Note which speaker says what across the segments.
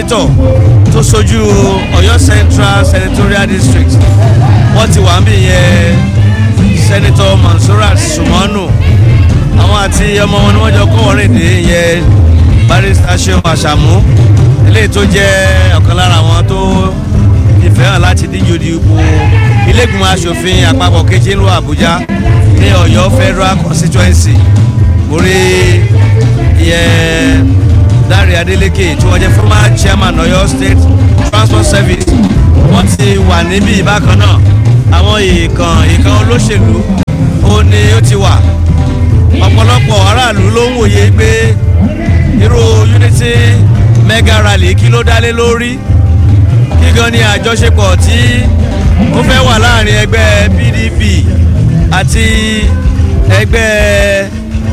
Speaker 1: senator tó sojú ọ̀yọ́ central senatorial district wọ́n ti wà ń bì yẹn senator mansurat sumanu àwọn àti ọmọ wọn ni wọ́n jọ kọ́ wọ́rìn dé yẹn barrister seun asamu eléyìí tó jẹ́ ọ̀kan lára àwọn tó ìfẹ́ hàn láti díje dìbò ilégbìmọ̀ asòfin àpapọ̀ kejì ìlú àbújá ní ọ̀yọ́ federal constituency orí ìyẹn dáre adélèké tí wọ́n jẹ́ former chairman ọ̀yọ́ state transport service wọ́n ti wà níbí bákan náà àwọn ìkàn ìkàn olóṣèlú ó ní ó ti wà ọ̀pọ̀lọpọ̀ aráàlú ló ń wòye pé irú unity mega rally kí ló dálé lórí kí gan ni àjọṣepọ̀ tí ó fẹ́ wà láàrin ẹgbẹ́ pdp àti ẹgbẹ́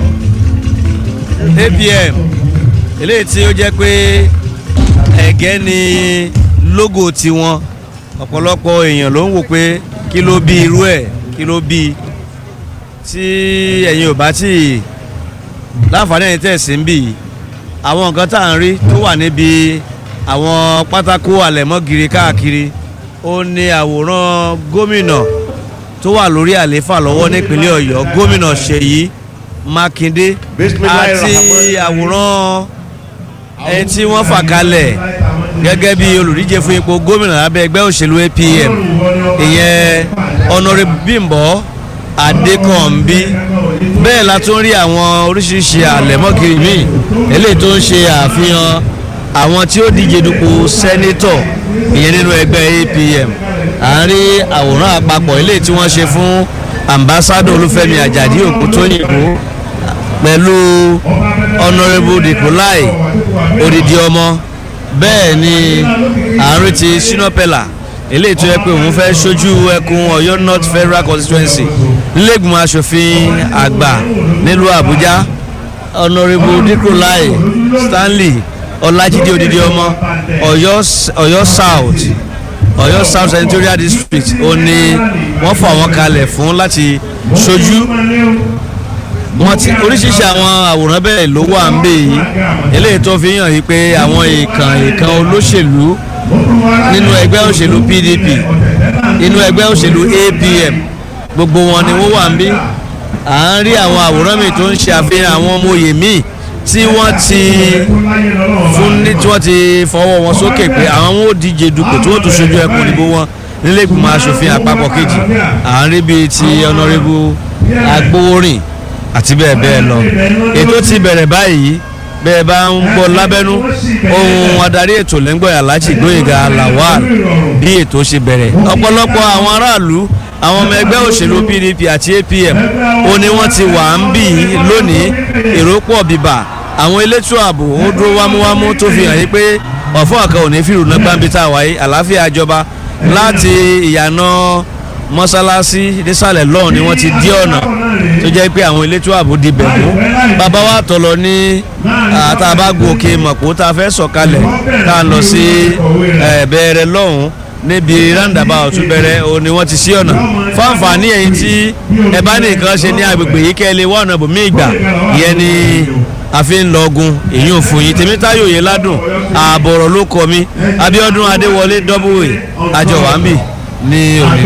Speaker 1: apm eléyìí tí ó jẹ́ pé ẹ̀gẹ́ ni logo tiwọn ọ̀pọ̀lọpọ̀ èèyàn ló ń wò pé kí ló bí irú ẹ̀ kí ló bí tí ẹ̀yin ò bá tí láǹfààní ẹ̀yin tẹ̀sí ń bì àwọn nǹkan tá à ń rí tó wà níbi àwọn pátákó àlẹ̀mọ́gìrì káàkiri ó ní àwòrán gómìnà tó wà lórí àlééfà lọ́wọ́ nípínlẹ̀ ọ̀yọ́ gómìnà ṣèyí mákindé àti àwòrán ẹni tí wọ́n fà kalẹ̀ gẹ́gẹ́ bí olùdíje fún ipò gómìnà lábẹ́ ẹgbẹ́ òṣèlú apm ìyẹn honourable bímbọ́ adékànbí bẹ́ẹ̀ la tún rí àwọn oríṣiríṣi àlẹ̀mọ́gìrì míì eléyìí tó ń ṣe àfihàn àwọn tí ó díje dupò sẹ́nítọ̀ ìyẹn nínú ẹgbẹ́ apm à ń rí àwòrán àpapọ̀ eléyìí tí wọ́n ṣe fún ambassadọ olúfẹ́mi àjàdí òkútóyìnbó pẹ̀lú honourable dikolai odidi ọmọ bẹ́ẹ̀ ni àárín ti sinopela eléyìí tó yẹ pé òun fẹ́ ṣojú ẹkùn ọ̀yọ́ north federal constituency nílẹ̀gbìmọ̀ asòfin àgbà nílùú àbújá honourable dikolai stanley ọlájídé odidi ọmọ ọ̀yọ́ south ọ̀yọ́ south senatorial district ó ní wọ́n fọ àwọn kalẹ̀ fún láti ṣojú wọn ti oríṣiríṣi àwọn àwòrán bẹ́ẹ̀ ló wà ń bè yìí eléyìí tó fi hàn yìí pé àwọn ìkàn ìkàn olóṣèlú nínú ẹgbẹ́ òṣèlú pdp nínú ẹgbẹ́ òṣèlú apm gbogbo wọn ni wọ́n wà ń bí à ń rí àwọn àwòrán mi tó ń ṣe àfihàn àwọn ọmọ òye míì tí wọ́n ti fún ní tí wọ́n ti fọwọ́ wọn sókè pé àwọn ò díje dupò tí wọ́n tún ṣojú ẹkùn ìdìbò wọn nílé ìgbìmọ̀ asòfin àpapọ̀ kejì à ń rí bíi ti ọ̀nàrẹ́bù agbóorin àti bẹ́ẹ̀ bẹ́ẹ̀ lọ ètò ti bẹ̀rẹ̀ báyìí bẹ́ẹ̀ bá ń gbọ́ lábẹ́nú ohun adarí ètò lẹ́ngbọ̀n aláàjì gbóyèga lawal bí ètò ṣe bẹ̀rẹ̀ ọ̀pọ̀lọpọ̀ àwọn aráàlú àwọn ọmọ ẹgbẹ́ òṣèlú pdp àti apm ó ní wọ́n ti wà ń bì í lónìí èrò pọ̀ bíbà àwọn elétò ààbò ó dúró wámúwámú tó fi hàn yí pé ọ̀fọ́ ọ̀kan ò ní fìrù náà gbáǹbí tá a wáyé àlàáfíà jọba láti ìyànà mọ́sálásí nísàlẹ̀ lọ́hùn ni wọ́n ti dí ọ̀nà tó jẹ́ pé àwọn elétò ààbò di bẹ̀mú bàbá wa tọ̀ lọ ní àtàbàgò òkè mọ̀pọ̀ tá a fẹ́ sọ̀kalẹ̀ tá a lọ sí bẹ̀rẹ̀ lọ́hùn níbi roundabout bẹ̀rẹ̀ o ni wọ́n ti sí ọ̀nà fáǹfààní ẹ̀yìn tí ẹ bá ní nǹkan ṣe ní agbègbè yìí kẹ́ ẹ lè wá ọ̀nà bòmí ìgbà ìyẹn ni àfi ń lọgun èyí ò fún yín tèmítáyò yẹn ládùn ààbọ̀rọ̀ ló kọ mi abiodun adéwọlé dọ́bùwé àjọwàmí ní òní.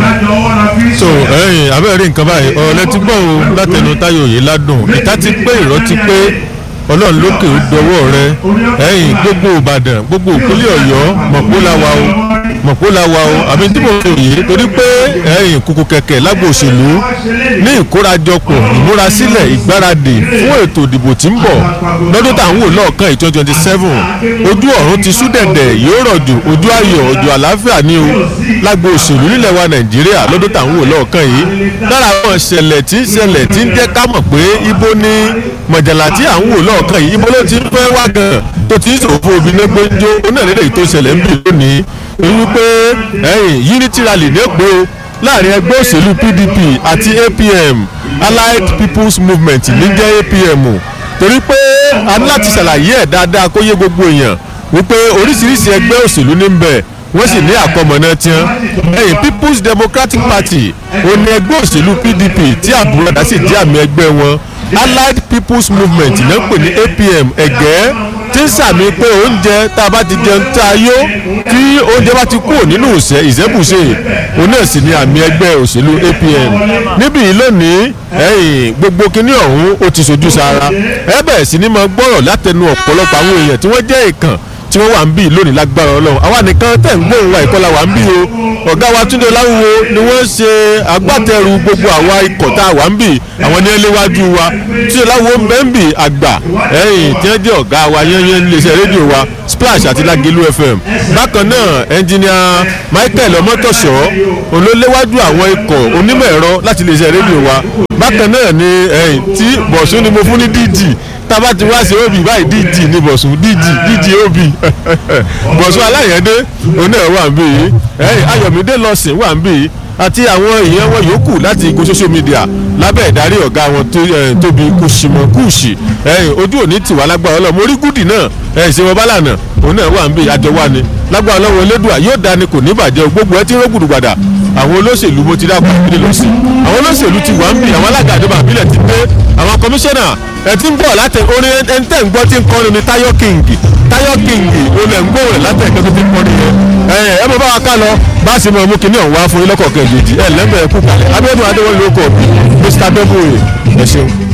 Speaker 2: so ẹyìn abẹ́rẹ́ nǹkan báyìí ọ̀rọ̀ lẹ́tí gbọ́ o látẹnu táyò yìí ládùn ìta ti pé ìrọ́ ti pé ọlọ́run lókè ó dọwọ́ rẹ ẹ̀yìn gbogbo ìbàdàn gbogbo ìpínlẹ̀ ọ̀yọ́ mọ̀pó la wa o mọ̀pó la wa o àbí tí mo fi òye torí pé ẹ̀yìn kùkù kẹ̀kẹ́ lágbo òṣèlú ní ìkórajọpọ̀ ìmúrasílẹ̀ ìgbáradì fún ètò ìdìbò tí ń bọ̀ lọ́dún tá à ń wò lọ́ọ̀kan yìí twenty twenty seven ojú ọ̀run ti sú dẹ̀dẹ̀ yóò rọ̀jò ojú ayọ̀ ojú àlàáfíà ní o lágbo òṣèlú nílẹ̀ wa nàìjíríà lọ́dún tá à ń wò lọ́ọ̀kan yìí lára àwọn ìṣẹ̀lẹ̀ tí ń ṣẹlẹ̀ tí ń jẹ́ ká mọ̀ pé ibo ni mọ̀jàlá tí à ń wò lọ́ọ̀kan yìí ibo ló ti ń fẹ́ wá gan tó ti ń ṣòfò obìnrin pé ń jó onáàlélẹ̀ tó ṣẹlẹ̀ ń bì lónìí èyí pé ẹ̀yìn unity rally ní èpò láàrin ẹgbẹ́ òṣèlú pdp àti apm allied people's movement ní jẹ́ apm torí pé a ní láti ṣàlàyé ẹ̀ dáadáa kó yé gbogbo èèyàn wípé oríṣiríṣi ẹgbẹ́ òṣèlú ní ń bẹ̀ wọ́n sì ní àkọmọ̀nà tiẹ̀ ẹ̀yìn people's democratic party òní ẹgbẹ́ òṣèlú pdp tí àbúrọ̀dá sì jẹ́ àmì ẹgbẹ́ wọn allied people's movement náà pè ní apm ẹ̀gẹ́ tí ń sàmì pé oúnjẹ tá a bá ti jẹun tá a yó tí oúnjẹ bá ti kúrò nínú ìṣẹ́ ìṣẹ́bùṣe òun náà sì ni àmì ẹgbẹ́ òṣèlú APM níbí yìí lónìí ẹ̀yìn gbogbo kinní ọ̀hún ó ti sojú sára ẹ bẹ̀rẹ̀ sí ni máa gbọ́rọ̀ látẹnu ọ̀pọ̀lọpọ̀ àwọn èèyàn tí wọ́n jẹ́ ìkàn tí wọ́n wà ń bí lónìí lágbára ọlọ́run àwa nìkan tẹ̀ ń gbóhùn wa ìkọlà wà ń bí o ọ̀gá wa túnde láwùwọ ni wọ́n ṣe agbátẹrù gbogbo àwa ikọ̀ tá a wà ń bì àwọn ní ẹlẹ́wájú wa túnde láwùwọ ń bẹ́ ń bì àgbà ẹ̀yìn tí wọ́n jẹ́ ọ̀gá wa yẹ́nyẹ́ iléeṣẹ́ rédíò wa splash àti lágẹ̀lú fm bákan náà ẹnjìníà michael ọmọtọ̀ṣọ́ olóléwájú àwọn ikọ̀ onímọ̀ ẹ̀rọ láti iléeṣẹ́ rédíò wa bákan náà ni ẹ̀yìn tí bọ̀sùn ni mo fún ní dg tába ti wá sí obì báyìí dg ní bọ̀sùn dg dg obì bọ̀sùn aláyẹ̀dé òun náà wà ń bí yìí ẹ̀yìn ayọ̀mídé lọ́sìn wà ń bí yìí àti àwọn èèyàn wọn yòókù láti igun social media lábẹ́ ìdarí ọ̀gá wọn tóbi kùsìmọ̀ kùsì ẹ̀yìn ojú òní tiwa lágbára ọlọ́mọ orí gúdì náà ẹ̀yìn ṣe wọn bálànà òun náà wà ń bí àjọ wa ni lágbára ọlọ́wọ́ elédùà yóò dání kò ní bàjẹ́ gbogbo ẹ ti ń rọ́gùdù gbàdà àwọn olóṣèlú mo ti dákun ìpínlẹ̀ lọ sí àwọn olóṣèlú ti wà ń bì àwọn alága àdébà àbílẹ̀ ti dé àwọn kọmíṣánná ẹ ti ń bọ̀ láti orin ẹni tẹ́ ń gbọ́ tí ń kọrin ní Táyọ̀ King Táyọ̀ King olè ń gbóhùn rẹ̀ látẹ̀kẹ́ tó ti ń kọrin yẹn ẹ ẹ mọ bá wa ká lọ bá a sì mọ mú kinní ọ̀hún wá fún yín lọ́kọ̀ọ̀kan ìjèjì ẹ lẹ́mẹ̀ẹ́ kú kalẹ̀ Abíọ́dún Adéwọlé ló kọ̀ Mr. Double ẹ ṣeun.